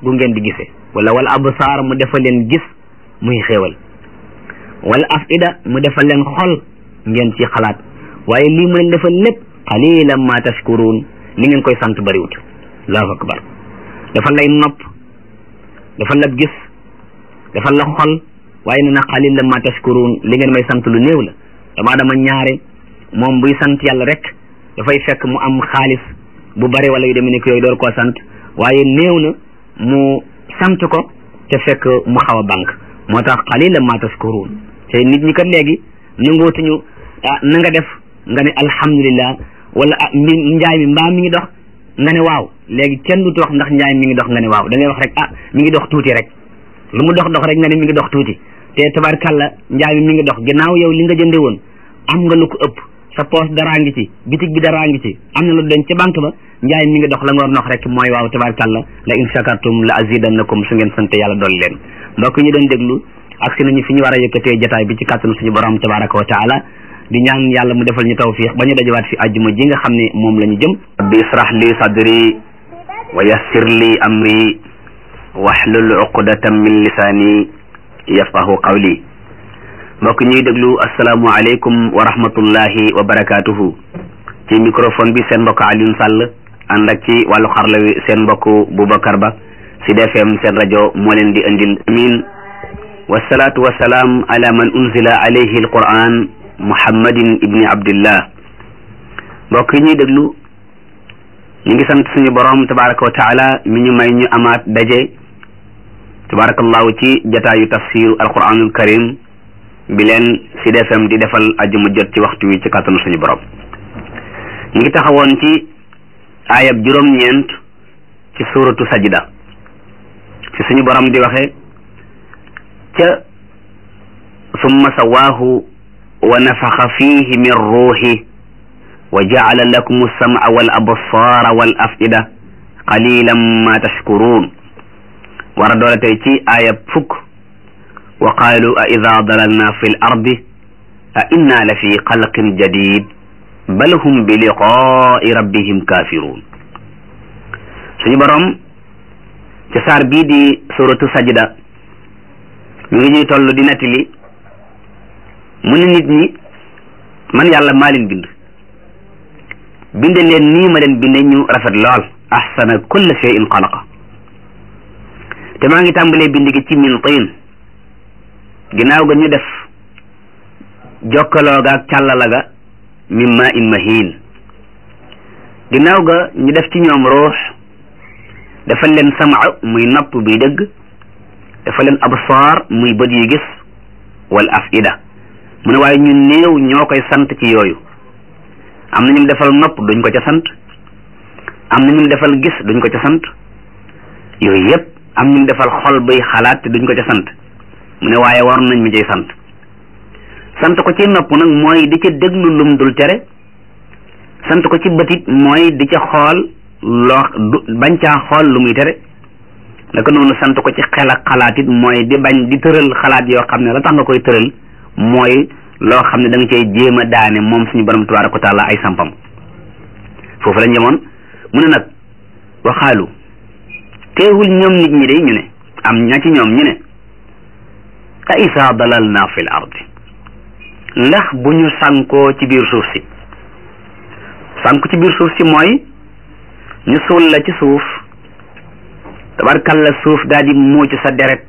gu ngeen di gisee wala wal absaar mu defal leen gis muy xéewal wala afida mu defal leen xol ngeen ci xalaat waaye lii mu leen defal lépp qalilan ma tashkurun li ngeen koy sant bariwut allahu akbar defal lay nopp defal la gis defal la xol waaye nee na qalilan ma tashkurun li ngeen may sant lu néew la dama dama ñaare moom buy sant yàlla rek dafay fekk mu am xaalis bu bari wala yu demee ni ko yooyu door koo sant waaye néew na mu sant ko te fekk mu xaw a banque moo tax qalilan ma tashkurun te nit ñi kat léegi nangootuñu ah na nga def nga ne alhamdulillah wala ah mi njaay mi mbaa mi ngi dox nga ne waaw léegi kenn du wax ndax njaay mi ngi dox nga ne waaw da ngay wax rek ah mi ngi dox tuuti rek lu mu dox dox rek nga ne mi ngi dox tuuti te tabarkalla njaay mi mi ngi dox ginnaaw yow li nga jënde woon am nga lu ko ëpp sa poos daraa ngi ci bitig bi daraa ngi ci am na lu denc ca banque ba njaay mi ngi dox la nga war nox rek mooy waaw tabarkalla la in shakartum la azidannakum su ngeen sante yàlla dolli leen mbokk ñu doon déglu ak si nañu fi ñu war a yëkkatee jataay bi ci kàttanu suñu borom tabaraka wa taala di ñaan yàlla mu defal ñu tawfiq ba ñu dajawaat fi àjjuma ji nga xam ne moom la ñu jëm rabbi israh li sadri wa yassir li amri wahlul uqdatan min lisani yafqahu qawli mbokk ñuy déglu asalaamu aleykum wa rahmatullahi wa barakatuhu ci microphone bi seen mbokk Alioune Sall ànd ak ci wàllu xarla wi seen mbokk Boubacar Ba Sud FM seen rajo moo leen di indil amin wasalaatu wasalaam ala man unzila alayhi alquran muhammadin ibni abdillah mbokk yi ñuy déglu ñu ngi sant suñu borom tabaraka wa taala mi ñu may ñu amaat daje tabarakallahu ci jataayu tafsir alquranul karim bi leen Sud FM di defal ajuma jot ci waxtu wi ci kàttanu suñu borom ñu ngi taxawoon ci ayab juróom-ñeent ci suratu sajda ci suñu borom di waxe ca summa sawaahu wa nafaxa fihi min ruuxi wa jacala lakum alsamca wal absaara wal afida qalilan ma tashkuruun war a doole tey ci aaya fukk wa qaalu a ida dalalna fi l ardi a inna la fi xalqin jadid bal hum bi liqaai rabbihim kaafiruun suñu borom ci saar bii di suratu sajda mi ngi ñuy toll di nettali mu ne nit ñi man yàlla maa leen bind binde leen nii ma leen binde ñu rafet lool ahsana kulla shay'in xalaqa te maa ngi tàmbalee bind gi ci min tiin ginnaaw ga ñu def jokkaloo ga ak càllala ga min ma in mahin ginnaaw ga ñu def ci ñoom ruux dafa leen sama muy nopp buy dëgg dafa leen absaar muy bët yu gis wal afida mu ne waaye ñu néew ñoo koy sant ci yooyu am na ñu defal nopp duñ ko ca sant am na ñu defal gis duñ ko ca sant yooyu yëpp am ñu defal xol bay xalaat te duñ ko ca sant mu ne waaye war nañ mi cay sant sant ko ci nopp nag mooy di ca déglu lum dul tere sant ko ci bëtit mooy di ca xool loo du bañ caa xool lu muy tere naka noonu sant ko ci xel ak xalaat it mooy di bañ di tëral xalaat yoo xam ne la tax nga koy tëral mooy loo xam ne da nga cay jéem a daane moom suñu borom tabaraka wa taala ay sampam foofu la ñemoon mu ne nag waxaalu teewul ñoom nit ñi day ñu ne am ña ci ñoom ñu ne a isa dalal na fi l ardi ndax bu ñu sànkoo ci biir suuf si sànku ci biir suuf si mooy ñu suul la ci suuf tabarkalla suuf daa di muuc sa deret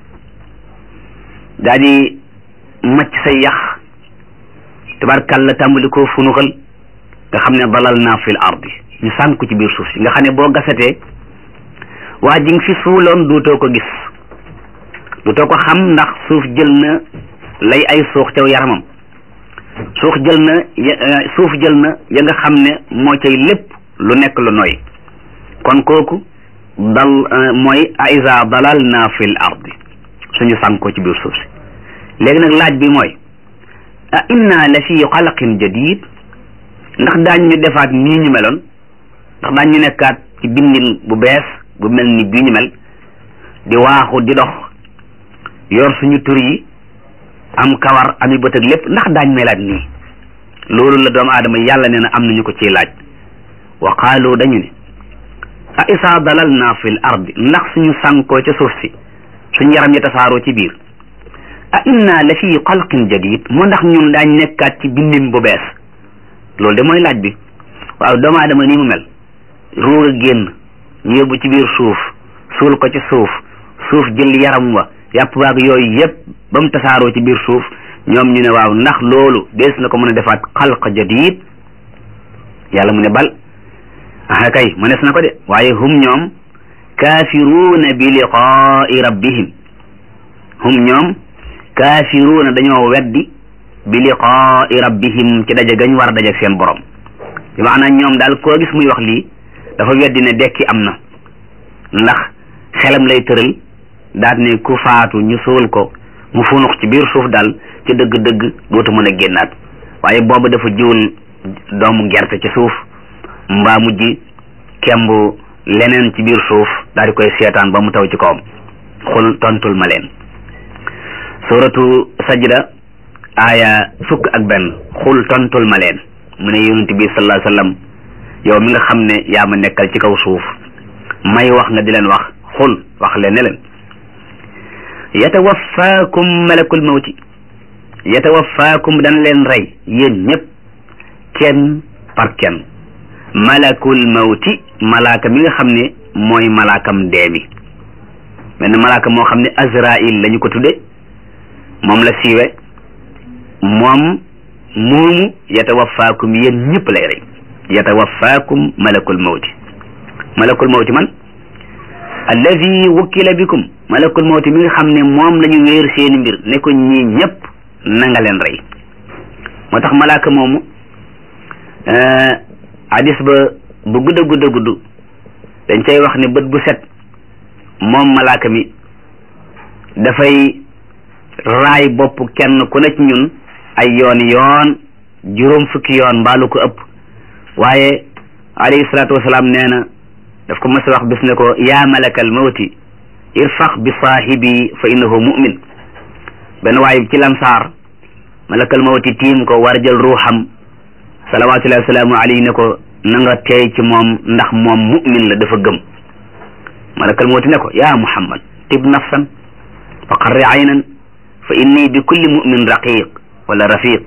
daa di macc sa yax tabarkalla tàmbali koo funuxal nga xam ne dalal naa fil ardi ñu sànku ci biir suuf si nga xam ne boo gasatee waa ji nga fi suuloon duutoo ko gis duutoo ko xam ndax suuf jël na lay ay suux caw yaramam suuf jël na suuf jël na ya nga xam ne moo cay lépp lu nekk lu noy kon kooku dal mooy aiza dalal na fil ardi suñu sànkoo ci biir suuf si léegi nag laaj bi mooy a inna la fi xalaqin jadid ndax daañ ñu defaat nii ñu meloon ndax daañ ñu nekkaat ci bindin bu bees bu mel ni bii ñu mel di waaxu di dox yor suñu tur yi am kawar ami bët ak lépp ndax daañ melaat nii loolu la doomu aadama yàlla nee na am nañu ko ciy laaj wa qaalu dañu ne a isaa dalalna fi l ardi ndax suñu sànkoo ca suuf si suñu yaram yi tasaaroo ci biir a inna la fi xalqin jadid moo ndax ñun daañ nekkaat ci bindin bu bees loolu de mooy laaj bi waaw doomu aadama nii mu mel ruug a génn ñu yóbbu ci biir suuf suul ko ci suuf suuf jël yaram wa yàpp waag yooyu yëpp ba mu tasaaroo ci biir suuf ñoom ñu ne waaw ndax loolu dees na ko mën a defaat xalq jadid yàlla mu ne bal ah kay mënees na ko de waaye hum ñoom kaafiruuna bi liqaai rabbihim hum ñoom kaafiruuna dañoo weddi bi liqaai rabbihim ci daje gañ war a daje seen borom bi maanaam ñoom daal koo gis muy wax lii dafa weddi ne dekki am na ndax xelam lay tëral daat ne ku faatu ñu suul ko mu funux ci biir suuf daal ci dëgg-dëgg dootu mën a génnaat waaye boobu dafa jiwul doomu gerte ci suuf mbaa mujj kemb leneen ci biir suuf daal di koy seetaan ba mu taw ci kawam xul tontul ma leen suratu sajda aaya fukk ak benn xul tontul ma leen mu ne yonent bi sallallahu alayhi wasallam yow mi nga xam ne yaa ma nekkal ci kaw suuf may wax nga di leen wax xul wax leen ne leen yatawaffaakum malakul mawti yatawaffaakum dana leen rey yéen ñëpp kenn par kenn malakul mawti malaaka mi nga xam ne mooy malaakam dee mi benn malaaka moo xam ne azrail lañu ko tudde moom la siiwe moom moomu yatawaffaakum yéen ñëpp lay rey yatawaffaakum malakul mawti malakul mawti man alladi wukkila bikum malakul mawti mi nga xam ne moom la ñu wéer seeni mbir ne ko ñii ñëpp na nga leen rey moo tax malaaka moomu hadis ba bu gudd a gudd a gudd dañ cay wax ne bët bu set moom malaaka mi dafay raay bopp kenn ku ne ci ñun ay yoon yoon juróom fukki yoon mbaalu ko ëpp waaye alayhi salaatu wasalaam nee na daf ko mas a wax bis ne ko yaa malakal mawti irfax bi saahibi fa innahu mu'min benn waaye ci lamsaar malakal mawti tiim ko war jël ruuxam salawaatullahi wasalaamu alayhi ne ko na nga teey ci moom ndax moom mu'min la dafa gëm malakal mawti ne ko yaa muhammad tib nafsan fa qarri aynan fa inni bi kulli mu'min raqiq wala rafiq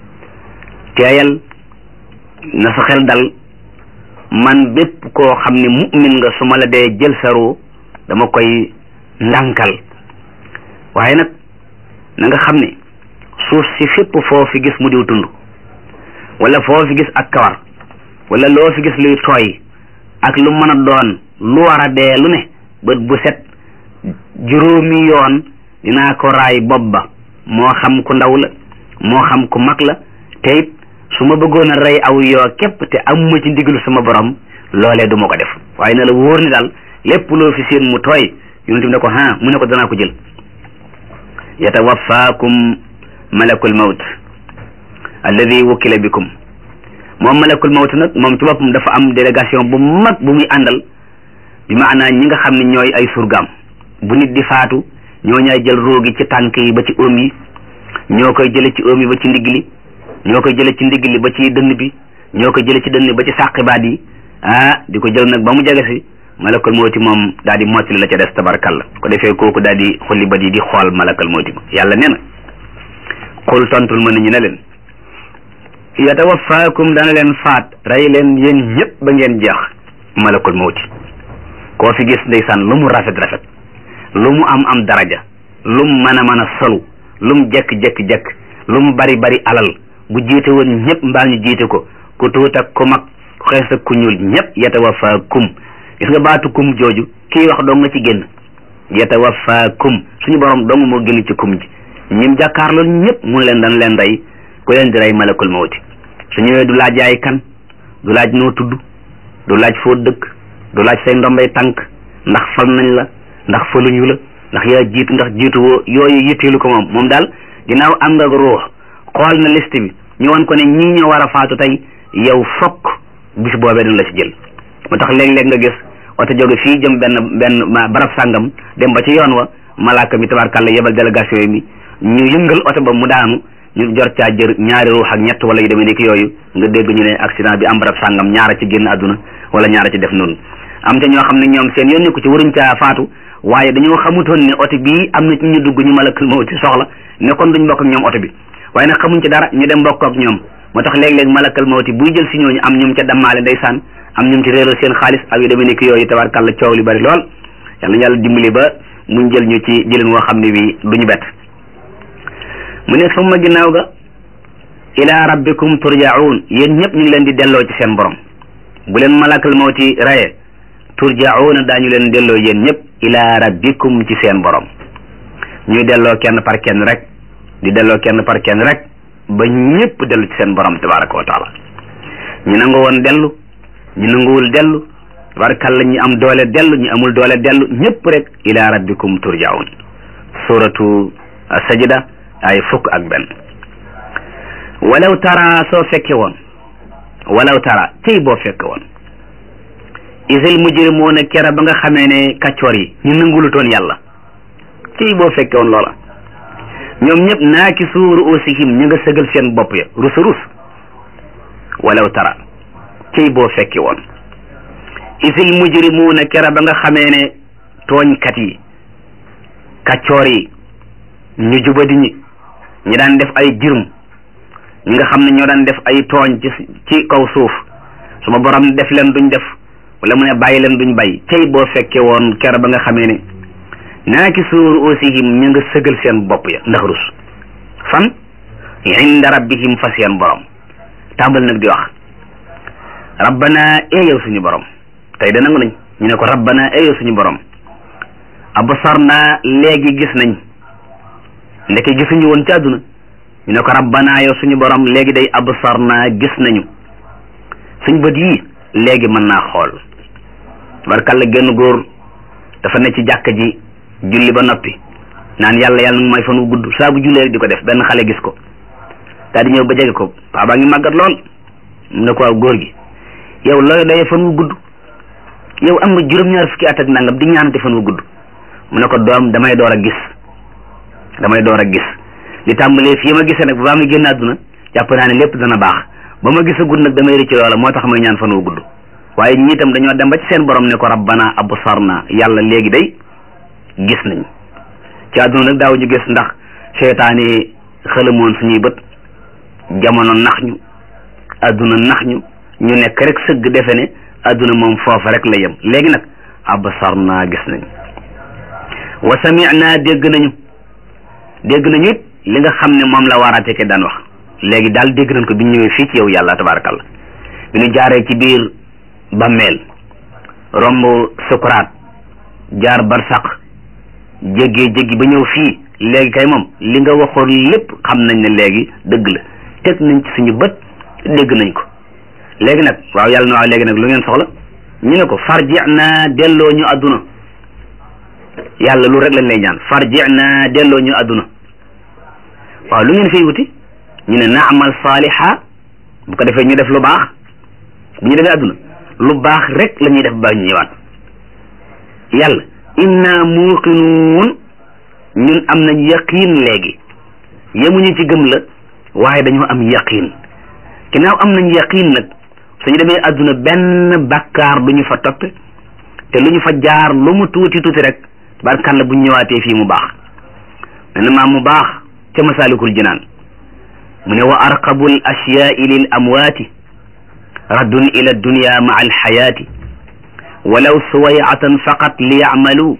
teeyal na sa xel dal man bépp koo xam ne mu'min nga su ma la dee jël sa ruu dama koy ndànkal waaye nag na nga xam ne suuf si fépp foo fi gis mu diw tund wala foo fi gis ak kawar wala loo fi gis luy tooy ak lu mën a doon lu war a dee lu ne bët bu set juróomi yoon dinaa ko raay bopp ba moo xam ku ndaw la moo xam ku mag la te it su ma bëggoon a rey aw yoo képp te amuma ci ndigalu sama borom loolee du ma ko def waaye na la wóor ni daal lépp loo fi seen mu tooy yonent bi ne ko ha mu ne ko danaa ko jël yatawaffaakum malakul mawt alladi wukkila bikum moom malakul mawt nag moom ci boppam dafa am délégation bu mag bu muy àndal bi maanaa ñi nga xam ne ñooy ay surgaam bu nit di faatu ñoo ñaay jël roogi ci tànk yi ba ci oom yi ñoo koy jële ci oom yi ba ci ndigg li ñoo koy jële ci ndigg li ba ci dënn bi ñoo koy jële ci dënn ba ci sàqibaat yi ah di ko jël nag ba mu jege si malakal mawti moom daal di mottali la ca des tabarkalla ko defee kooku daal di xulli bat yi di xool malakal mawti ma yàlla nee na xul tontul ma ñu ne leen yatawaffaakum dana leen faat rey leen yéen ñëpp ba ngeen jeex malakul mawti koo fi gis ndeysaan lu mu rafet rafet lu mu am am daraja lu mu mën a mën a solu lu mu jekk-jekk-jekk lu mu bari bari alal bu jiite woon ñëpp mbaa ñu jiite ko ku tuut ak ku mag ku xees ak ku ñuul ñëpp yatawaffaakum gis nga baatu kum jooju kii wax dong nga ci génn yatawaffaakum suñu borom dong moo génn ci kum ji ñim jàkkaarlool ñëpp mun leen dan leen rey ku leen di rey malakul mawti su ñëwee du laaj yaay kan du laaj noo tudd du laaj foo dëkk du laaj say ndombay tànk ndax fal nañ la ndax faluñu la ndax yaa jiitu ndax jiitu woo yooyu yitteelu ko moom moom daal ginnaaw am nga ruux xool na liste bi ñu wan ko ne ñii ñoo war a faatu tey yow fokk bis boobee dina la ci jël moo tax léeg-léeg nga gis oto jóge fii jëm benn benn barab sàngam dem ba ci yoon wa malaaka mi tabarkàlla yebal délégation yi mi ñu yëngal oto ba mu daanu ñu jor caa jër ñaari ruux ak ñett wala yu demee nekk yooyu nga dégg ñu ne accident bi am barab sàngam ñaara ci génn àdduna wala ñaara ci def noonu am te ñoo xam ne ñoom seen yoon nekku ci waruñ caa faatu waaye dañoo xamutoon ne oto bii am na ci ñu dugg ñu malakal mawti soxla ne kon duñ bokk ak ñoom oto bi waaye nag xamuñ ci dara ñu dem bokk ak ñoom moo tax léeg-léeg malakal mawti buy jël si ñooñu am ñum ca dammaale ndeysaan am ñum ci réeral seen xaalis ak yu demee nekk yooyu tabarkàlla coow li bari lool yàlla yàlla dimbali ba muñ jël ñu ci jëlin woo xam ne bi duñu bett mu ne summa ginnaaw ga ila rabbikum turjaun yéen ñëpp ñu ngi leen di delloo ci seen borom bu leen malakal mawti raye turjauna daañu leen delloo yéen ñëpp ila rabbikum ci seen borom ñuy delloo kenn par kenn rek di delloo kenn par kenn rek ba ñëpp dellu ci seen borom tabaraka wa taala ñu nangu woon dellu ñu nanguwul dellu tabarakalla ñi am doole dellu ñi amul doole dellu ñëpp rek ila rabbikum turjaun suratu sajda ay fukk ak benn walaw tara soo fekke woon walaw tara tey boo fekke woon isil mujrimuuna kera ba nga xamee ne kaccoor yi ñu nangulutoon yàlla tey boo fekke woon loola ñoom ñëpp naaki suuru usihim ñu nga sëgal seen bopp ya rus rus walaw tara tey boo fekke woon isil mujrimuuna kera ba nga xamee ne tooñkat yi kaccoor yi ñu jubadi ñi ñi daan def ay jurm ñi nga xam ne ñoo daan def ay tooñ ci ci kaw suuf suma borom def leen duñ def wala mu ne bàyyi leen duñ bàyyi tey boo fekkee woon kera ba nga xamee ne naaki suuru usihim ñu nga sëgal seen bopp ya ndax rus fan inda rabbihim fa seen borom tàmbal nag di wax rabbana ee yow suñu borom tey da nangu nañ ñu ne ko rabbana ee yow suñu borom absarna léegi gis nañ ndeke gisuñu woon ci àdduna ñu ne ko rabbana yow suñu borom léegi day absarna gis nañu suñ bët yii léegi mën naa xool barkalla genn góor dafa ne ci jàkka ji julli ba noppi naan yàlla yàlla nag may fan wu gudd saa bu jullee rek di ko def benn xale gis ko daal di ñëw ba jege ko paa baa ngi màggat lool mu ne ko waaw góor gi yow looy doyee fan wu gudd yow am nga juróom-ñaar fukki at ak nangam di ñaanate fan wu gudd mu ne ko doom damay door a gis damay door a gis li tàmbalee fii ma gisee nag ba ma génn àdduna jàpp naa ne lépp dana baax ba ma gisagul nag damay rëcc loola moo tax may ñaan fan wu gudd waaye ñi itam dañoo dem ba ci seen borom ne ko rabbana absarna yàlla léegi day gis nañ ci àdduna nag daaw ñu gis ndax seytaane xëlamoon suñuy bët jamono nax ñu àdduna nax ñu ñu nekk rek sëgg defe ne àdduna moom foofa rek la yem léegi nag absarna gis nañ wa sami'na dégg nañu dégg nañu it li nga xam ne moom la waaraate ke daan wax léegi daal dégg nañ ko bi ñëwee fii ci yow yàlla tabarakallah bi ñu jaaree ci biir bammeel romb sukuraat jaar barsaq jéggee jéggi ba ñëw fii léegi kay moom li nga waxoon lépp xam nañ ne léegi dëgg la teg nañ ci suñu bët dégg nañ ko léegi nag waaw yàlla na waaw léegi nag lu ngeen soxla ñu ne ko farji na delloo ñu àdduna yàlla lu rek lañ lay ñaan farji na delloo ñu àdduna waaw lu ngeen fiy wuti ñu ne naamal saaliha bu ko defee ñu def lu baax bu ñu defee àdduna lu baax rek la ñuy def ba ñu ñëwaat yàlla inna muuqinuun ñun am nañ yaqiin léegi yemuñu ci gëm la waaye dañoo am yaqiin ginnaaw am nañ yaqiin nag suñu demee àdduna benn bakkaar du ñu fa toppe te lu ñu fa jaar lu mu tuuti tuuti rek barkalla bu ñu ñëwaatee fii mu baax mel maam mu baax ca masaalikul jinaan mu ne wa arqabu l ashyaai lil amwaati raddun ila dunya maa alxayaati walaw suwayatan faqat li yacmalu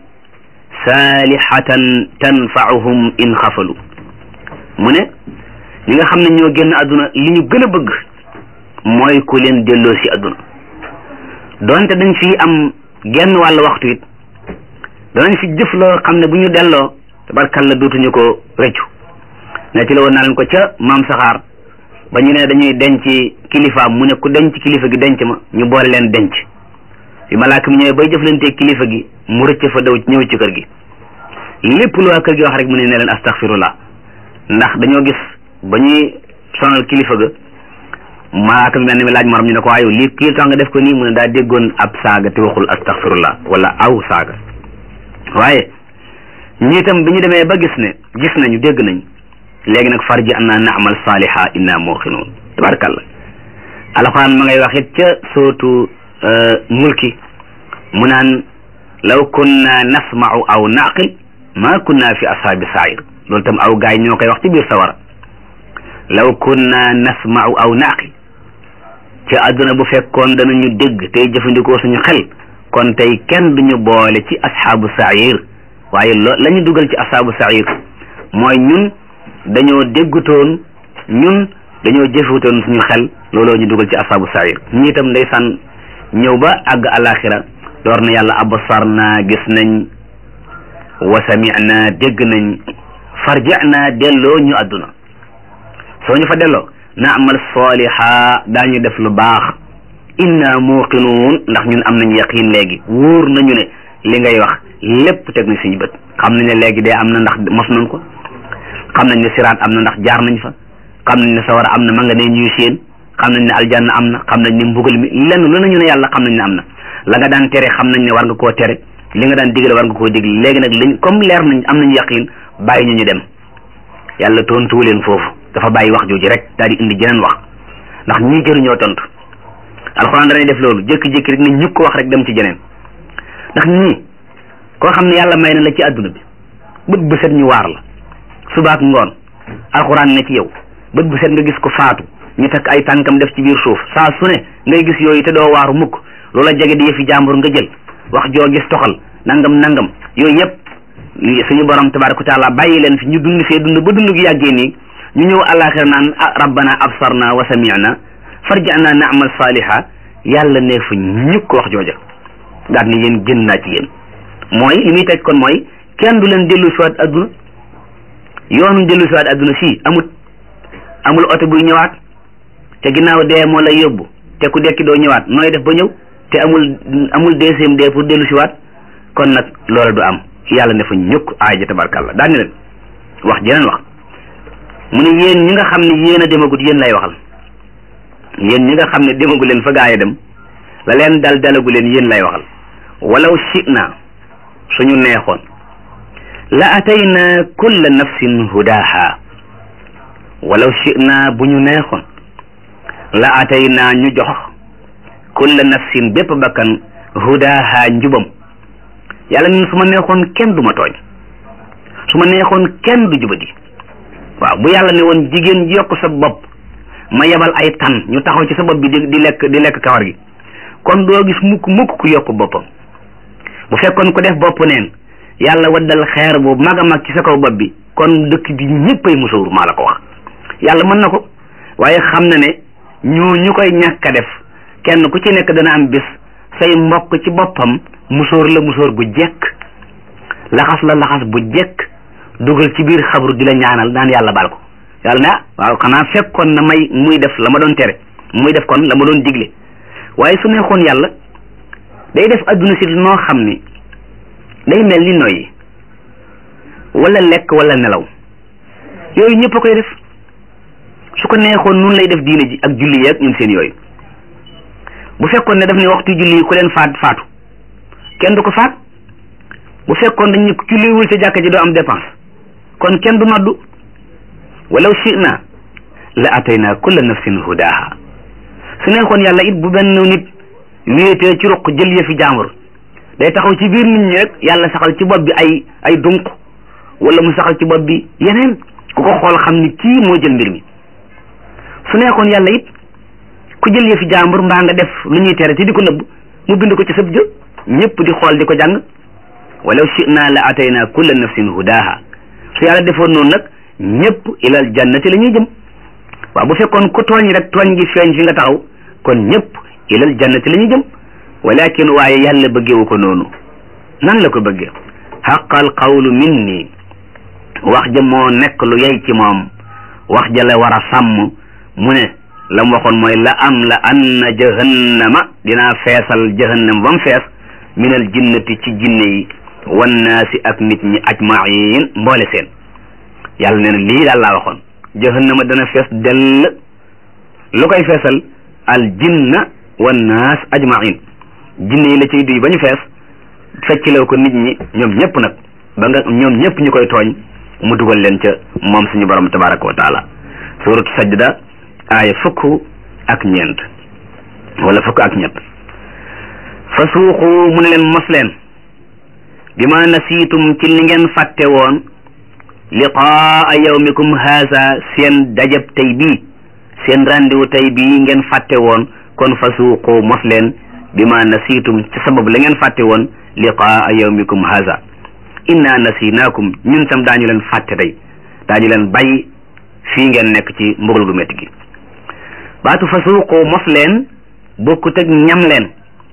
saalihatan tanfauhum in xafalu mu ne ñi nga xam ne ñoo génn àdduna li ñu gën a bëgg mooy ku leen delloo si àdduna donte dañ fi am genn wàll waxtu it danañ fi jëf loo xam ne bu ñu delloo tabarkalla dootuñu ko rëccu ne ci la woon naa leen ko ca maam saxaar ba ñu ne dañuy denc kilifaam mu ne ku denc kilifa gi denc ma ñu boole leen denc bi malaaka mi ñëwee bay jëflante kilifa gi mu rëcc fa daw ñëw ci kër gi lépp lu waa kër gi wax rek mu ne ne leen astaghfirullah ndax dañoo gis ba ñuy sonal kilifa ga malaaka mi mel ni mi laaj morom ñu ne ko waaye lii kii tax nga def ko nii mu ne daa déggoon ab saaga te waxul astaghfirullah wala aw saaga waaye ñii tam bi ñu demee ba gis ne gis nañu dégg nañ léegi nag farji an naa naamal saaliha inna muuqinuun tabarakallah alxuraan ma ngay wax it ca sootu mulki mu naan law kunna nasma'u aw naqil ma kunna fi ashaabi sair loolu tam aw gaay ñoo koy wax ci biir sawara law kunna nasma'u aw naqil ci àdduna bu fekkoon danañu dégg tey jëfandikoo suñu xel kon tey kenn duñu boole ci ashaabu sair waaye loo la ñu dugal ci ashaabu sair mooy ñun dañoo déggutoon ñun dañoo jëfutoon suñu xel looloo ñu dugal ci ashaabu sair ñi itam ndeysaan ñëw ba àgg alaxira door na yàlla absarna gis nañ wa sami'na dégg nañ farja'na delloo ñu àdduna soo ñu fa delloo naamal saliha daañu def lu baax inna muqinuun ndax ñun am nañ yaqin léegi wóor nañu ne li ngay wax lépp teg nañ suñu bët xam nañ ne léegi dee am na ndax mos nañ ko xam nañ ne siraat am na ndax jaar nañ fa xam nañ ne sawara am na ma nga ne ñuy séen xam nañ ne aljanna am na xam nañ ne mbugal mi lenn lu nañu ne yàlla xam nañ ne am na la nga daan tere xam nañ ne war nga koo tere li nga daan digle war nga koo digle léegi nag liñ comme leer nañ am nañu yaqin bàyyi ñu ñu dem yàlla tontuwu leen foofu dafa bàyyi wax jooju rek daal di indi jeneen wax ndax ñii jëruñoo tontu alxuraan danay def loolu jékki-jékki rek ne ñukk ko wax rek dem ci jeneen ndax ñii koo xam ne yàlla may na la ci àdduna bi bët bu set ñu waar la subaak ngoon alxuraan ne ci yow bët bu set nga gis ko faatu ñu takk ay tànkam def ci biir suuf saa su ne ngay gis yooyu te doo waaru mukk loola jege di yëfi jàmbur nga jël wax joo gis toxal nangam nangam yooyu yëpp suñu borom tabaraka wa taala bàyyi leen fi ñu dund fee dund ba dund gi yàggee nii ñu ñëw àllaaxira naan rabbana absarna wa sami'na farja'na na'mal saliha yàlla ne fa ñukk wax jooja daal ni yéen gën naa ci yéen mooy li muy teg kon mooy kenn du leen dellu siwaat adduna yoonu dellu siwaat adduna fii amut amul oto buy ñëwaat te ginnaaw dee moo lay yóbbu te ku dekki doo ñëwaat nooy def ba ñëw te amul amul deuxième dee pour dellu siwaat kon nag loola du am yàlla ne fa ñukk aay ja tabarkàlla daal ni leen wax jeneen wax mu ne yéen ñi nga xam ne yéen a demagut yéen lay waxal yéen ñi nga xam ne demagu leen fa gaa yi dem la leen dal dalagu leen yéen lay waxal walaw shi'na suñu neexoon la atayna kulla nafsin hudaha walaw shi'na bu ñu neexoon la atayna ñu jox kulla nafsin bépp bakkan hudaha njubam yàlla ñun su ma neexoon kenn du ma tooñ su ma neexoon kenn du jubadi waaw bu yàlla ne woon jigéen ji yokk sa bopp ma yebal ay tan ñu taxaw ci sa bopp bi di di lekk di lekk kawar gi kon doo gis mukk mukk ku yokk boppam bu fekkoon ko def bopp neen yàlla waddal xeer bu mag a mag ci sa kaw bopp bi kon dëkk bi ñëppay musóor maa la ko wax yàlla mën na ko waaye xam na ne ñu ñu koy ñàkk a def kenn ku ci nekk dana am bis say mbokk ci boppam musóor la musóor gu jekk laxas la laxas bu jekk dugal ci biir xabru di la ñaanal naan yàlla baal ko yàlla ne ah waaw xanaa fekkoon na may muy def la ma doon tere muy def kon la ma doon digle waaye su neexoon yàlla day def adduna si noo xam ni day mel ni noyyi wala lekk wala nelaw yooyu ñëpp a koy def su ko neexoon nun lay def diine ji ak julli yeeg ñun seen yooyu bu fekkoon ne daf ne waxtu julli yi ku leen faat faatu kenn du ko faat bu fekkoon dañu julliwul ca jàkka ji doo am dépense kon kenn du noddu walaw shi'na la atayna kulla nafsin hudaha su neexoon yàlla it bu benn nit wéetee ci ruq jël yëfi jaambur day taxaw ci biir nit ñi rek yàlla saxal ci bopp bi ay ay dunq wala mu saxal ci bopp bi yeneen ku ko xool xam ni kii moo jël mbir mi su neexoon yàlla it ku jël yëfi jaambur mbaa nga def lu ñuy tere te di ko nëbb mu bind ko ci sëb jë ñëpp di xool di ko jàng walaw shi'na la atayna kulla nafsin hudaha su yàlla defoon noonu nag ñëpp ilal jannati la ñuy jëm waaw bu fekkoon ku tooñ rek tooñ gi feeñ fi nga taxaw kon ñëpp ilal jannati la ñuy jëm walakin waaye yàlla bëggewu ko noonu nan la ko bëggee xaqal qawlu minni wax ja moo nekk lu yey ci moom wax ja la war a sàmm mu ne la mu waxoon mooy la am la anna jahannama dinaa feesal jahannam ba mu fees minal jinnati ci jinne yi wannaasi ak nit ñi ajmain mboole seen yàlla nee na lii daal laa waxoon jahannama dana fees dell lu koy feesal al jinna wannaas ajmain jinne yi la ciy duy ba ñu fees fecciloo ko nit ñi ñoom ñëpp nag ba nga ñoom ñëpp ñu koy tooñ mu dugal leen ca moom suñu borom tabaraka wa taala suratu sajda aaya fukk ak ñeent wala fukk ak ñett fa suuxu mu ne leen mos leen bi ma nasiitum ci li ngeen fàtte woon liqaa yawmikum haasa seen dajab tey bii seen rendez-vous tey bii ngeen fàtte woon kon fa suuqu mos leen bi ma nasiitum ci sababu la ngeen fàtte woon liqaa yawmikum haasa inna nasinaakum ñun tam daañu leen fàtte tey daañu leen bàyyi fii ngeen nekk ci mbugal gu métti gi baatu fa suuqu mos leen bokkut ak ñam leen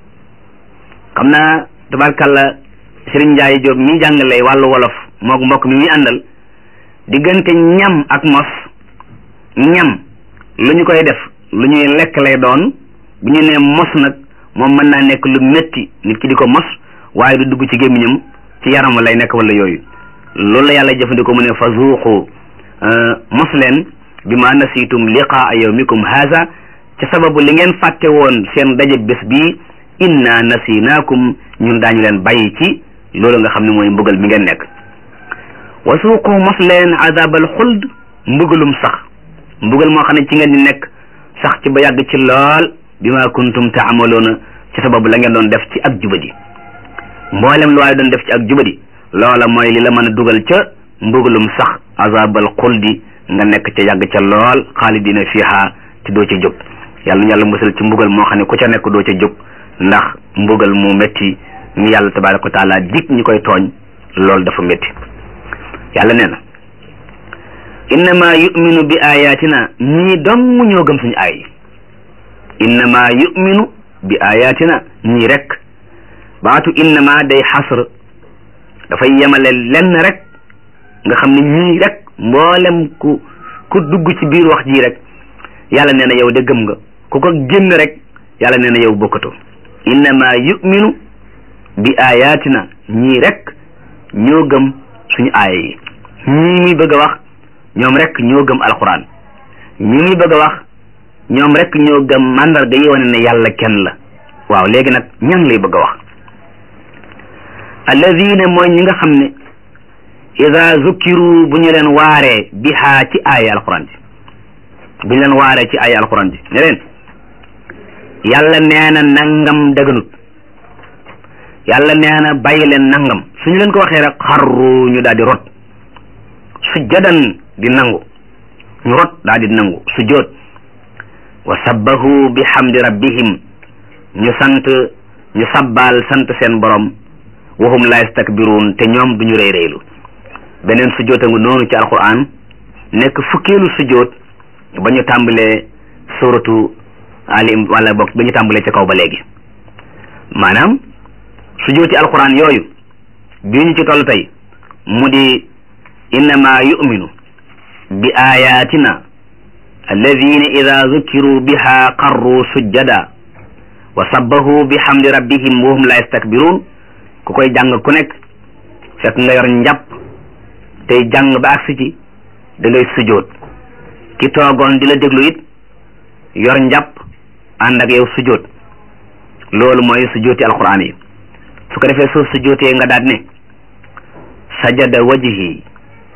xam naa tabarkalla Sëriñ Njaay Jóob mi jàngale wàllu wolof moog mbokk mi muy àndal diggante ñam ak mos ñam lu ñu koy def lu ñuy lekk lay doon bu ñu nee mos nag moom mën naa nekk lu métti nit ki di ko mos waaye du dugg ci gémmiñam ci yaram lay nekk wala yooyu loolu la yàlla jëfandikoo mu ne fa zuuqu mos leen bi ma nasiitum liqaa yawmikum haza ci sababu li ngeen fàtte woon seen daje bés bii inna nasinaakum ñun daañu leen bàyyi ci loolu nga xam ne mooy mbugal mi ngeen nekk wa suuqu mos leen azabal xuld mbugalum sax mbugal moo xam ne ci ngeen di nekk sax ci ba yàgg ci lool bi ma kuntum taamaloona ci sababu la ngeen doon def ci ak jubadi mboolem lu waaye doon def ci ak jubadi loola mooy li la mën a dugal ca mbugalum sax azabal xuldi nga nekk ca yàgg ca lool xaalidina fiha ci doo ca jóg yàlla yàlla musal ci mbugal moo xam ne ku ca nekk doo ca jóg ndax mbugal mu métti mi yàlla tabaraka wa taala dig ñi koy tooñ loolu dafa métti yàlla nee na innama yuminu bi ayatina ñii dong ñoo gëm suñu aay innama yuminu bi ayatina ñii rek baatu innama day xasr dafay yemale lenn rek nga xam ne ñii rek mboolem ku ku dugg ci biir wax ji rek yàlla nee na yow de gëm nga ku ko génn rek yàlla nee na yow bokkatoo innama yuminu bi ayatina ñii rek ñoo gëm suñu aaya yi ñii muy bëgg a wax ñoom rek ñoo gëm alquran ñii muy bëgg a wax ñoom rek ñoo gëm mandarga yi wane ne yàlla kenn la waaw léegi nag ñan lay bëgg a wax alladina mooy ñi nga xam ne ida zukkiru bu ñu leen waaree bihaa ci aaya alquran ji bu ñu leen waaree ci aaya alquran ji ne leen yàlla nee na nangam daganut yàlla nee na bàyyi leen nangam suñu leen ko waxee rek xarru ñu daal di rot sujjadan di nangu ñu rot daal di nangu sujjoot wa sabbahu bi hamdi rabbihim ñu sant ñu sabbaal sant seen borom wahum la yastakbiruun te ñoom duñu rëy rëylu beneen sujjoota ngu noonu ci alquran nekk fukkeelu sujjoot ba ñu tàmbalee suratu ali wala bokk ba ñu tàmbalee ca kaw ba léegi maanaam sujjooti alquran yooyu bii ñu ci toll tey mu di innama yuminu bi ayatina alladina ida zukiru biha qarru sujjada wa sabbahu bi hamdi rabbihim wahum la yastakbirun ku koy jàng ku nekk fekk nga yor njàpp tey jàng ba agsi ci da ngay sujjoot ki toogoon di la déglu it yor njàpp ànd ak yow sujjoot loolu mooy sujjooti alquran yi su ko defee soo sujjootee nga daat ne sajada wajhi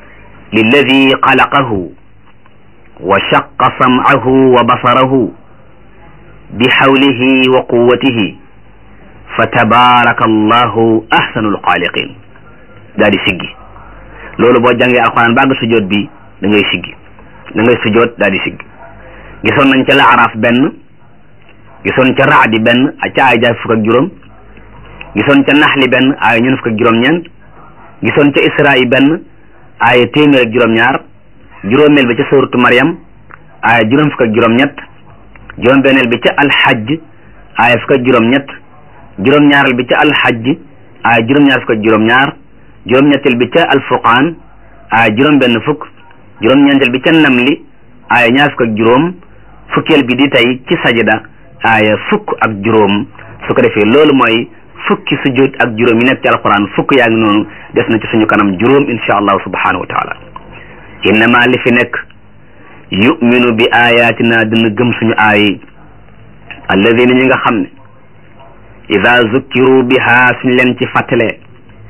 lilladi xalaqahu wa shaqa sam'ahu wa basarahu bi hawlihi wa quwwatihi fa tabaraka allahu ahsanul xaaliqin daal di siggi loolu boo jàngee alquran bàgg sujjoot bi da ngay siggi da ngay sujjoot daal di siggi gisoon nañ ca la araf benn gisoon ca raadi benn ca ay jaay fukk ak juróom gisoon ca naxli benn aaya ñun fukk ak juróom-ñeent gisoon ca isra yi benn aaya téeméer ak juróom-ñaar juróomeel bi ca suratu Maryam aaya juróom fukk ak juróom-ñett juróom-benneel bi ca alxajj aaya fukk ak juróom-ñett juróom-ñaareel bi ca alxajj aaya juróom-ñaar fukk ak juróom-ñaar juróom-ñetteel bi ca alfurqaan aaya juróom-benn fukk juróom-ñeenteel bi ca namli aaya ñaar fukk ak juróom fukkeel bi di tey ci sajda aaya fukk ak juróom su ko defee loolu mooy fukki sujud ak juróom yi nekk ci alquran fukk yaa ngi noonu des na ci suñu kanam juróom insha allahu subhanahu wa taala innama li fi nekk yuminu bi ayatina dina gëm suñu aayi alladina ñi nga xam ne ida zukkiru biha suñ leen ci fàttalee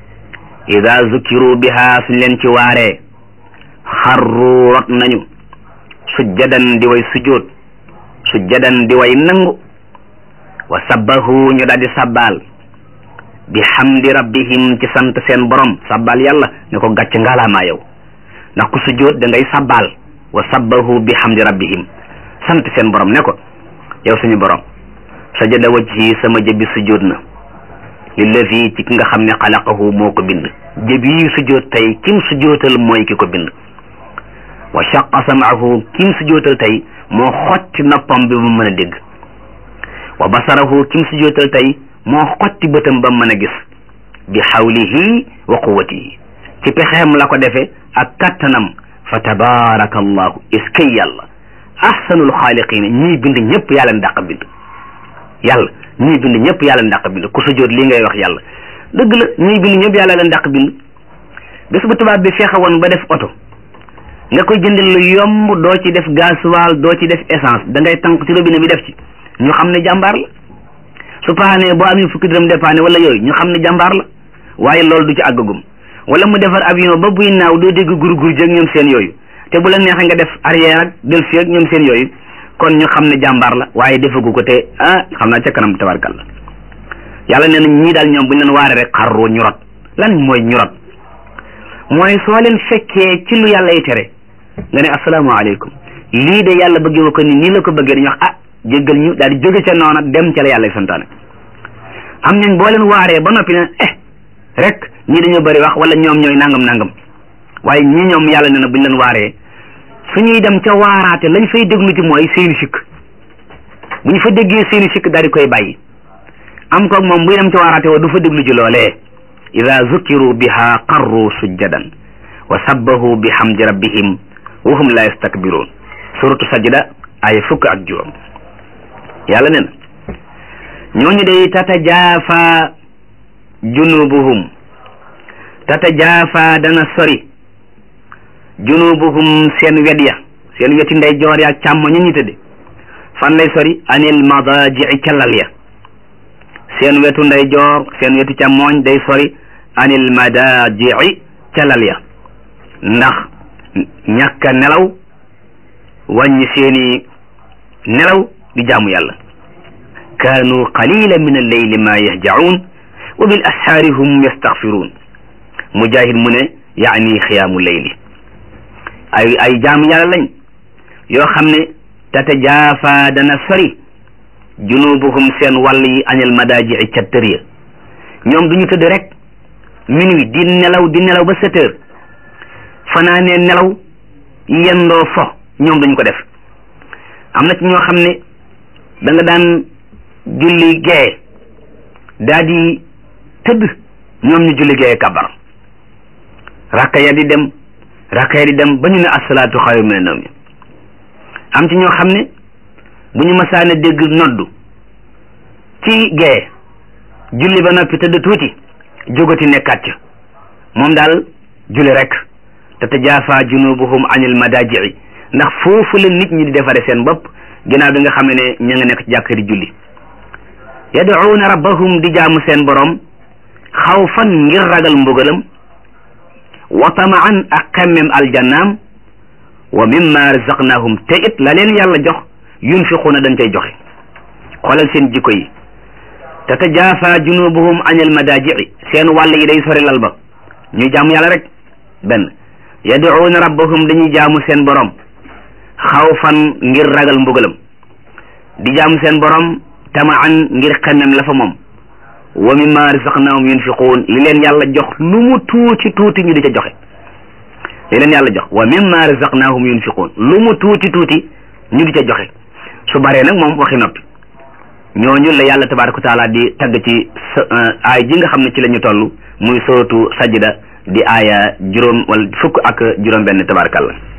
ida zukkiru biha suñ leen ci waaree xarru rot nañu sujjadan di way sujjóot sujjadan di way nangu wa sabbahu ñu daal di sabbaal bi hamdi rabbihim ci sant seen borom sabbaal yàlla ne ko gàcc ngaalaamaa yow ndax ku sujjóot da ngay sabbaal wa sabbahu bi hamdi rabbihim sant seen borom ne ko yow suñu borom sajada wajhi sama jëbi sujjóot na lillazi ci ki nga xam ne xalaqahu moo ko bind jëbi yi sujjóot tey kim sujjóotal mooy ki ko bind wa shaqa samaahu kim sujjóotal tey moo xotti noppam bi mu mën a dégg wa basarahu kim sujjóotal tey moo xotti bëtam ba mën a gis bi xawlihi wa quwatihi ci pexeem la ko defe ak kattanam fa tabaraka allahu iskay yàlla ahsanul xaaliqina ñii bind ñëpp yàlla ndàq bind yàlla ñii bind ñëpp yàlla ndàq bind ku sujjóot lii ngay wax yàlla dëgg la ñii bind ñëpp yàlla la ndàq bind bés bu tubaab bi fexe woon ba def oto nga koy jëndal lu yomb doo ci def gasoil doo ci def essence da ngay tànk ci robinet bi def ci ñu xam ne jàmbaar la su paanee boo amee fukki dërëm dépanné wala yooyu ñu xam ne jàmbaar la waaye loolu du ci àggagum wala mu defar avion ba buy naaw doo dégg gur-gur jëg ñoom seen yooyu te bu la neexee nga def arrière ak delsi ak ñoom seen yooyu kon ñu xam ne jàmbaar la waaye defagu ko te ah xam naa ca kanam tabarkalla yàlla nee na ñii daal ñoom bu ñu leen waare rek xarru ñu rot lan mooy ñu rot mooy soo leen fekkee ci lu yàlla yi tere nga ne asalaamaaleykum lii de yàlla bëggee ko ni nii la ko bëggee dañuy wax ah jéggal ñu daal di jóge ca noona dem ca la yàlla santaane am nañ boo leen waaree ba noppi ne eh rek ñii dañoo bëri wax wala ñoom ñooy nangam nangam waaye ñi ñoom yàlla nee na bu ñu leen waaree su ñuy dem ca waaraate lañ fay déglu ci mooy seeni sikk bu ñu fa déggee seeni sikk daal di koy bàyyi am koog moom buy dem ca waaraate wa du fa déglu ci loolee ida zukiru biha qarru sujjadan wa sabbahu bi hamdi rabbihim wa hum la yastakbiruun suratu sajda ay fukk ak juróom yàlla nee na ñooñu day tatajaafa junubuhum tatajaafa dana sori junubuhum seen wet ya seen weti ndey joor ya ak càmmo ñu ñu tëdde fan lay sori anil madaji'i ca lal ya seen wetu ndey joor seen wetu càmmooñ day sori anil madaji'i ca lal ya ndax ñàkk a nelaw wàññi seeni nelaw di jaamu yàlla kaanu qalila min alleyli ma yahjacuun wa bil ashaari hum yastaghfiruun mujahid mu ne yaani xiyaamu leyli ay ay jaamu yàlla lañ yoo xam ne tatajaafa dana sori junubuhum seen wàll yi anil madaaji'i ca tër ya ñoom duñu tëdd rek minuit di nelaw di nelaw ba sept heures fanaanee nelaw yendoo fo ñoom duñ ko def am na ci ñoo xam ne da nga daan julli gee daa di tëdd ñoom ñu julli gee kabar rakka ya di dem rakka ya di dem ba ñu ne asalaatu xayru mina nawm am ci ñoo xam ne bu ñu masaane dégg noddu ci gee julli ba noppi tëdd tuuti jógati nekkaat ca moom daal julli rek tatajaafa junubuhum anil madaaji'i ndax foofu la nit ñi di defare seen bopp ginnaaw bi nga xam ne ña nga nekk ci jàkk di julli yad'uuna rabbahum di jaamu seen borom xawfan ngir ragal mbugalam wa tamaan ak xemmem aljannaam wa mimma razaqnahum te it la leen yàlla jox yunfiquuna dañ cay joxe xoolal seen jikko yi tatajaafa junubuhum anil madaaji'i seen wàll yi day sori lal ba ñuy jaamu yàlla rek benn yad'uuna rabbahum dañuy jaamu seen borom xawfan ngir ragal mbugalam di jaamu seen borom tamaan ngir xemmem la fa moom wa mimma razaqnahum yunfiquun li leen yàlla jox lu mu tuuti tuuti ñu di ca joxe li leen yàlla jox wa mimma razaqnahum yunfiquun lu mu tuuti tuuti ñu di ca joxe su baree nag moom waxi noppi ñooñu la yàlla tabaraka wa taala di tagg ci aay ji nga xam ne ci la ñu toll muy sootu sajda di aaya juróom wala fukk ak juróom benn tabarakallah